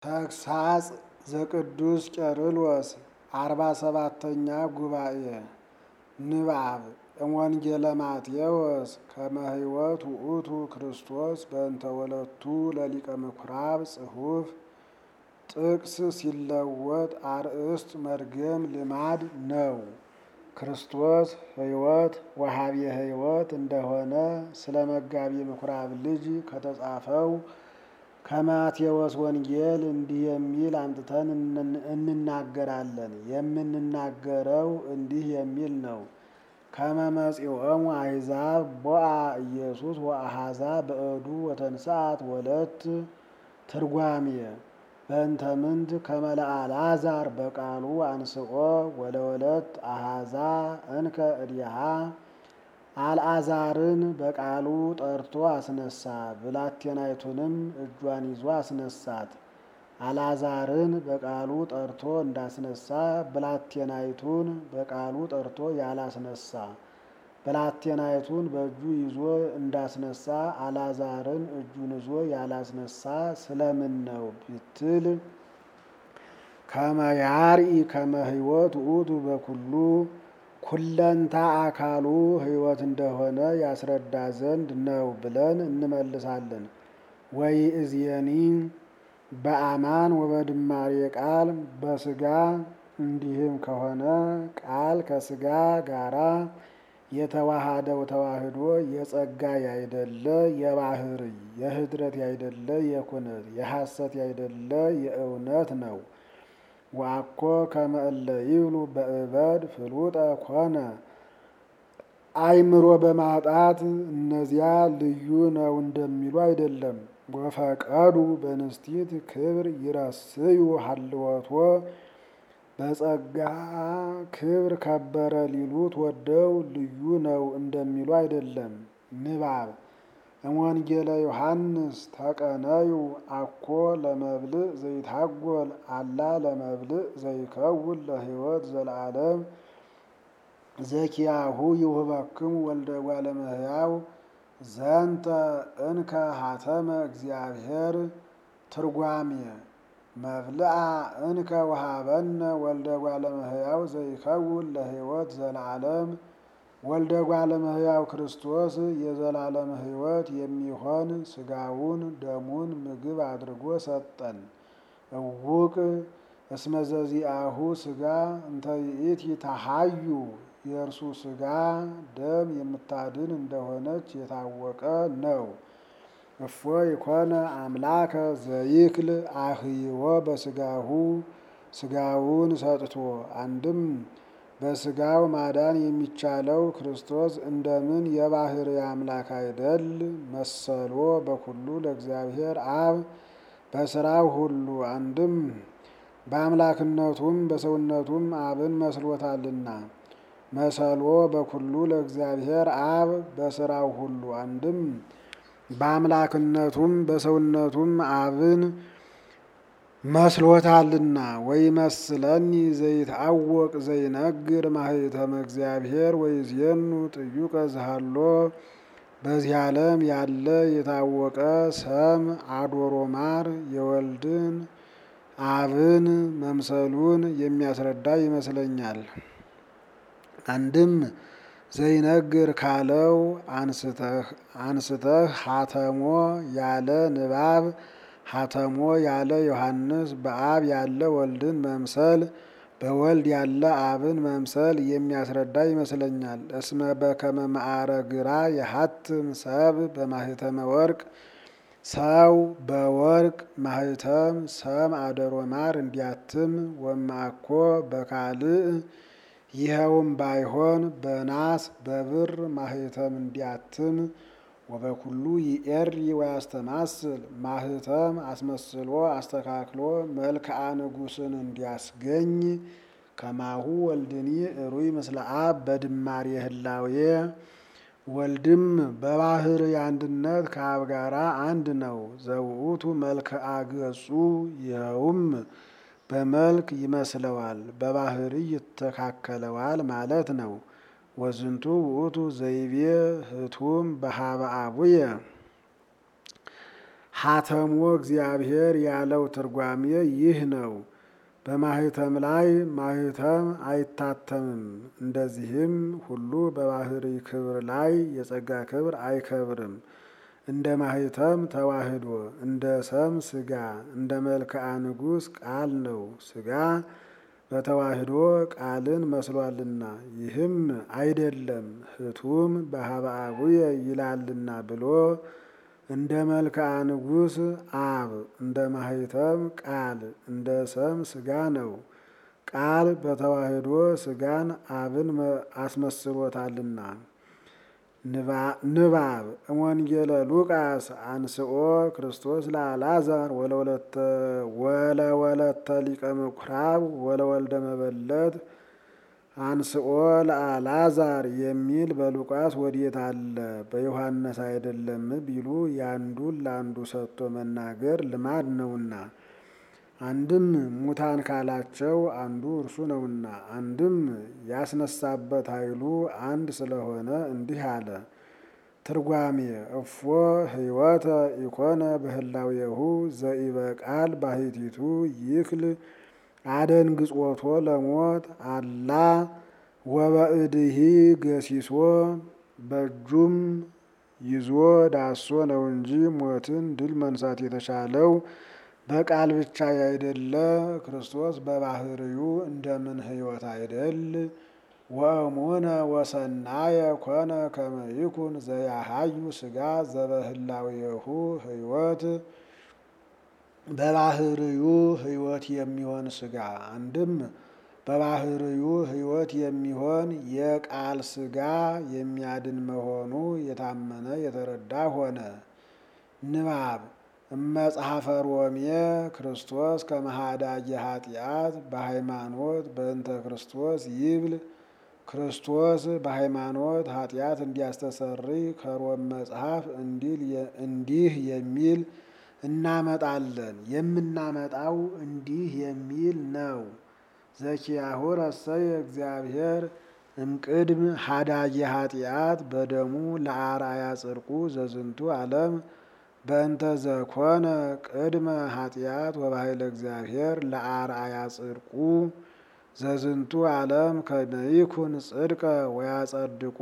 ተግሳጽ ዘቅዱስ ቄርሎስ አርባ ሰባተኛ ጉባኤ ንባብ እምወንጌለ ማቴዎስ ከመ ሕይወት ውእቱ ክርስቶስ በእንተ ወለቱ ለሊቀ ምኵራብ ጽሑፍ ጥቅስ ሲለወጥ አርእስት መድገም ልማድ ነው። ክርስቶስ ሕይወት ወሀቤ ሕይወት እንደሆነ ስለ መጋቢ ምኵራብ ልጅ ከተጻፈው ከማቴዎስ ወንጌል እንዲህ የሚል አምጥተን እንናገራለን። የምንናገረው እንዲህ የሚል ነው። ከመ መጺኦሙ አሕዛብ ቦአ ኢየሱስ ወአኀዛ በእዱ ወተንሥአት ወለት ትርጓሜ በእንተ ምንት ከመ ለአልዓዛር በቃሉ አንስኦ ወለወለት አኀዛ እንከ እዲሃ አልዓዛርን በቃሉ ጠርቶ አስነሳ፣ ብላቴናይቱንም እጇን ይዞ አስነሳት። አልዓዛርን በቃሉ ጠርቶ እንዳስነሳ ብላቴናይቱን በቃሉ ጠርቶ ያላስነሳ፣ ብላቴናይቱን በእጁ ይዞ እንዳስነሳ አልዓዛርን እጁን ይዞ ያላስነሳ ስለምን ነው ብትል ከመ ያርኢ ከመ ሕይወት ውእቱ በኩሉ ኩለንታ አካሉ ሕይወት እንደሆነ ያስረዳ ዘንድ ነው ብለን እንመልሳለን። ወይ እዝየኒ በአማን ወበድማሬ ቃል በስጋ እንዲህም ከሆነ ቃል ከስጋ ጋራ የተዋሃደው ተዋህዶ የጸጋ ያይደለ የባህርይ የህድረት ያይደለ የኩነት የሐሰት ያይደለ የእውነት ነው። ዋኮ ከመ እለ ይብሉ በእበድ ፍሉጠ ኮነ አእምሮ በማጣት እነዚያ ልዩ ነው እንደሚሉ አይደለም። ወፈቀዱ በንስቲት ክብር ይረስዩ ሀልወቶ በጸጋ ክብር ከበረ ሊሉት ወደው ልዩ ነው እንደሚሉ አይደለም። ንባብ እምወንጌለ ዮሐንስ ተቀነዩ አኮ ለመብልዕ ዘይታጎል አላ ለመብልዕ ዘይከውን ለሕይወት ዘለዓለም ዘኪያሁ ይውህበክሙ ወልደ እጓለ እመሕያው ዘንተ እንከ ሀተመ እግዚአብሔር ትርጓሜ መብልዓ እንከ ወሀበነ ወልደ እጓለ እመሕያው ዘይከውን ለሕይወት ዘለዓለም ወልደ እጓለ እመሕያው ክርስቶስ የዘላለም ሕይወት የሚሆን ሥጋውን ደሙን ምግብ አድርጎ ሰጠን። እውቅ እስመ ዘዚአሁ ሥጋ እንተ ይእቲ ተሐዩ የእርሱ ሥጋ ደም የምታድን እንደሆነች የታወቀ ነው። እፎ ይኮነ አምላከ ዘይክል አህይዎ በሥጋሁ ሥጋውን ሰጥቶ አንድም በሥጋው ማዳን የሚቻለው ክርስቶስ እንደምን የባሕርይ አምላክ አይደል መሰሎ በኩሉ ለእግዚአብሔር አብ በሥራው ሁሉ አንድም በአምላክነቱም በሰውነቱም አብን መስሎታልና መሰሎ በኩሉ ለእግዚአብሔር አብ በሥራው ሁሉ አንድም በአምላክነቱም በሰውነቱም አብን መስሎታልና ወይ መስለኒ ዘይትአወቅ ዘይነግር ማህተመ እግዚአብሔር ወይዜኑ ጥዩቀ ዝሃሎ በዚህ ዓለም ያለ የታወቀ ሰም አዶሮ ማር የወልድን አብን መምሰሉን የሚያስረዳ ይመስለኛል። አንድም ዘይነግር ካለው አንስተህ ሀተሞ ያለ ንባብ ሀተሞ ያለ ዮሐንስ በአብ ያለ ወልድን መምሰል በወልድ ያለ አብን መምሰል የሚያስረዳ ይመስለኛል። እስመ በከመ ማዕረግራ የሀትም ሰብ በማህተመ ወርቅ ሰው በወርቅ ማህተም ሰም አደሮ ማር እንዲያትም ወማኮ በካልእ ይኸውም ባይሆን በናስ በብር ማህተም እንዲያትም ወበኩሉ ይኤሪ ወያስተማስል ማህተም አስመስሎ አስተካክሎ መልክዓ ንጉሥን እንዲያስገኝ ከማሁ ወልድኒ እሩይ ምስለ አብ በድማሬ ህላዌ ወልድም በባሕርይ አንድነት ከአብ ጋራ አንድ ነው። ዘውእቱ መልክዓ ገጹ ይኸውም በመልክ ይመስለዋል፣ በባሕርይ ይተካከለዋል ማለት ነው። ወዝንቱ ውእቱ ዘይቤ ህቱም በሀበ አቡየ ሀተሞ እግዚአብሔር ያለው ትርጓሜ ይህ ነው። በማህተም ላይ ማህተም አይታተምም። እንደዚህም ሁሉ በባህሪ ክብር ላይ የጸጋ ክብር አይከብርም። እንደ ማህተም ተዋህዶ እንደ ሰም ስጋ እንደ መልክዓ ንጉሥ ቃል ነው። ስጋ በተዋህዶ ቃልን መስሏልና ይህም አይደለም ህቱም በሀበ አቡየ ይላልና ብሎ እንደ መልክዓ ንጉሥ አብ እንደ ማህተም ቃል እንደ ሰም ስጋ ነው። ቃል በተዋህዶ ስጋን አብን አስመስሎታልና። ንባብ እምወንጌለ ሉቃስ አንስኦ ክርስቶስ ለአልዓዛር ወለወለተ ሊቀ ምኵራብ ወለወልደ መበለት አንስኦ ለአልዓዛር የሚል በሉቃስ ወዴት አለ? በዮሐንስ አይደለም ቢሉ ያንዱን ለአንዱ ሰጥቶ መናገር ልማድ ነውና። አንድም ሙታን ካላቸው አንዱ እርሱ ነውና፣ አንድም ያስነሳበት ኃይሉ አንድ ስለሆነ እንዲህ አለ። ትርጓሜ እፎ ህይወተ ኢኮነ በህላዌሁ ዘኢበቃል ባሕቲቱ ይክል አደንግጾቶ ለሞት አላ ወበእድሂ ገሲሶ በእጁም ይዞ ዳሶ ነው እንጂ ሞትን ድል መንሳት የተቻለው በቃል ብቻ ያይደለ ክርስቶስ በባህርዩ እንደምን ህይወት አይደል? ወእሙነ ወሰናየ ኮነ ከመ ይኩን ዘያሃዩ ስጋ ዘበህላዌሁ ህይወት በባህርዩ ህይወት የሚሆን ስጋ አንድም በባህርዩ ህይወት የሚሆን የቃል ስጋ የሚያድን መሆኑ የታመነ የተረዳ ሆነ። ንባብ እመጽሐፈ ሮሜ ክርስቶስ ከመሃዳጌ ኃጢአት በሃይማኖት በእንተ ክርስቶስ ይብል ክርስቶስ በሃይማኖት ኃጢአት እንዲያስተሰርይ ከሮም መጽሐፍ እንዲህ የሚል እናመጣለን። የምናመጣው እንዲህ የሚል ነው። ዘኪያሁ ረሰየ እግዚአብሔር እምቅድም ሃዳጌ ኃጢአት በደሙ ለአርአያ ጽድቁ ዘዝንቱ ዓለም በእንተ ዘኮነ ቅድመ ኃጢአት ወባሕይለ እግዚአብሔር ለአርአያ ጽድቁ ዘዝንቱ ዓለም ከመ ይኩን ጽድቀ ወያጸድቆ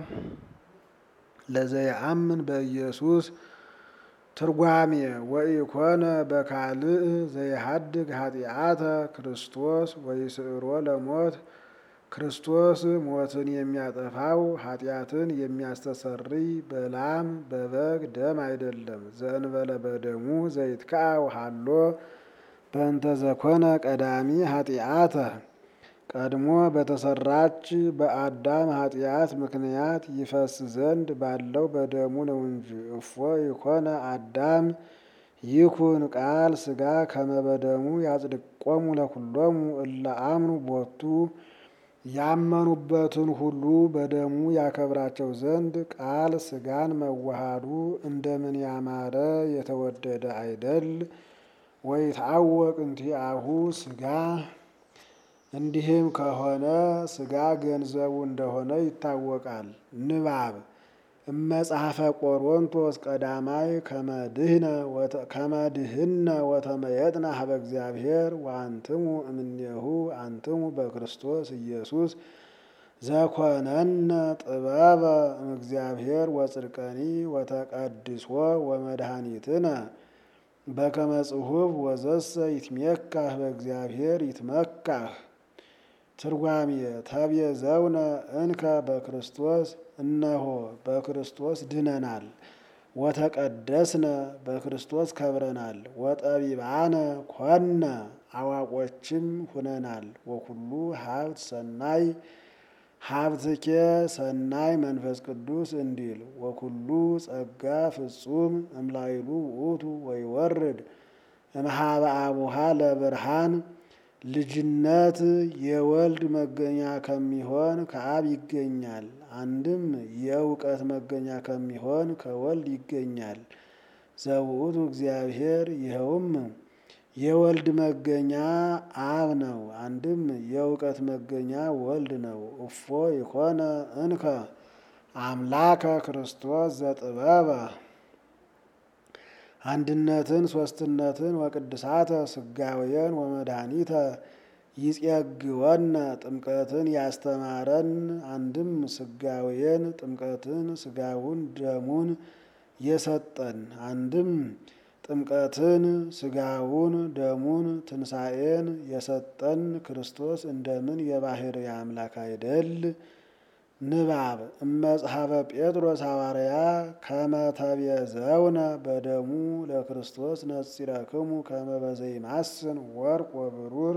ለዘየአምን በኢየሱስ ትርጓሜ ወኢኮነ በካልእ ዘይሃድግ ኃጢአተ ክርስቶስ ወይስዕሮ ለሞት ክርስቶስ ሞትን የሚያጠፋው ኃጢአትን የሚያስተሰርይ በላም በበግ ደም አይደለም። ዘእንበለ በደሙ ዘይትከዐው ሀሎ በእንተ ዘኮነ ቀዳሚ ኃጢአተ ቀድሞ በተሰራች በአዳም ኃጢአት ምክንያት ይፈስ ዘንድ ባለው በደሙ ነው እንጂ። እፎ ይኮነ አዳም ይኩን ቃል ሥጋ ከመ በደሙ ያጽድቆሙ ለኩሎሙ እለ አምኑ ቦቱ ያመኑበትን ሁሉ በደሙ ያከብራቸው ዘንድ ቃል ሥጋን መዋሃዱ እንደምን ያማረ የተወደደ አይደል? ወይትዐወቅ እንቲአሁ ሥጋ እንዲህም ከሆነ ሥጋ ገንዘቡ እንደሆነ ይታወቃል። ንባብ እመጽሐፈ ቆሮንቶስ ቀዳማይ ከመድህነ ወተመየጥና ሀበ እግዚአብሔር ወአንትሙ እምኔሁ አንትሙ በክርስቶስ ኢየሱስ ዘኮነነ ጥበበ እምእግዚአብሔር ወጽድቀኒ ወተቀድሶ ወመድኃኒትነ በከመ ጽሑፍ ወዘሰ ይትሜካህ በእግዚአብሔር ይትመካህ። ትርጓሜ ተቤዘውነ እንከ በክርስቶስ እነሆ በክርስቶስ ድነናል። ወተቀደስነ በክርስቶስ ከብረናል። ወጠቢባነ ኮነ አዋቆችም ሁነናል። ወኩሉ ሀብት ሰናይ ሀብትኬ ሰናይ መንፈስ ቅዱስ እንዲል ወኩሉ ጸጋ ፍጹም እምላይሉ ውእቱ ወይወርድ እምኀበ አቡሃ ለብርሃን ልጅነት የወልድ መገኛ ከሚሆን ከአብ ይገኛል። አንድም የእውቀት መገኛ ከሚሆን ከወልድ ይገኛል። ዘውእቱ እግዚአብሔር ይኸውም የወልድ መገኛ አብ ነው። አንድም የእውቀት መገኛ ወልድ ነው። እፎ ይኮነ እንከ አምላከ ክርስቶስ ዘጥበበ አንድነትን ሶስትነትን ወቅድሳተ ስጋዌን ወመድኃኒተ ይጼግወነ ጥምቀትን ያስተማረን አንድም ስጋዌን ጥምቀትን ስጋውን ደሙን የሰጠን አንድም ጥምቀትን ስጋውን ደሙን ትንሣኤን የሰጠን ክርስቶስ እንደምን የባሕርይ አምላክ አይደል? ንባብ እመጽሐፈ ጴጥሮስ ሐዋርያ ከመ ተቤዘውነ በደሙ ለክርስቶስ ነጺረክሙ ከመ በዘይማስን ወርቅ ወብሩር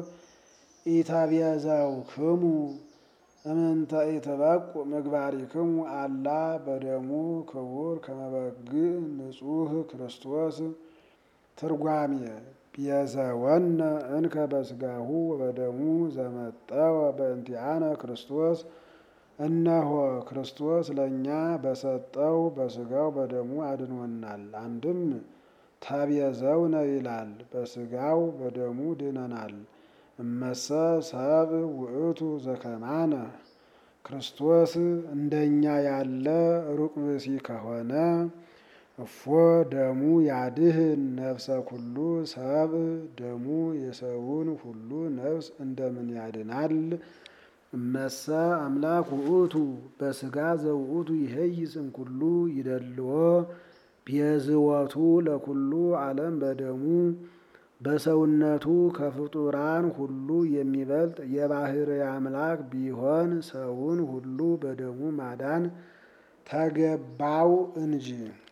ኢተቤዘውክሙ እምንተ ኢትበቁ ምግባሪክሙ አላ በደሙ ክቡር ከመ በግዕ ንጹሕ ክርስቶስ ትርጓሜ ቤዘወነ እንከ በስጋሁ ወበደሙ ዘመጠወ በእንቲአነ ክርስቶስ እነሆ ክርስቶስ ለእኛ በሰጠው በስጋው በደሙ አድኖናል። አንድም ተቤዘውነ ይላል፣ በስጋው በደሙ ድነናል። እመሰ ሰብ ውእቱ ዘከማነ ክርስቶስ እንደኛ ያለ ሩቅ ብእሲ ከሆነ እፎ ደሙ ያድህን ነፍሰ ኩሉ ሰብ ደሙ የሰውን ሁሉ ነፍስ እንደምን ያድናል? እመሰ አምላክ ውእቱ በስጋ ዘውእቱ ይሄይስ እምኩሉ ይደልዎ ቤዝወቱ ለኩሉ ዓለም በደሙ በሰውነቱ ከፍጡራን ሁሉ የሚበልጥ የባሕርይ አምላክ ቢሆን ሰውን ሁሉ በደሙ ማዳን ተገባው እንጂ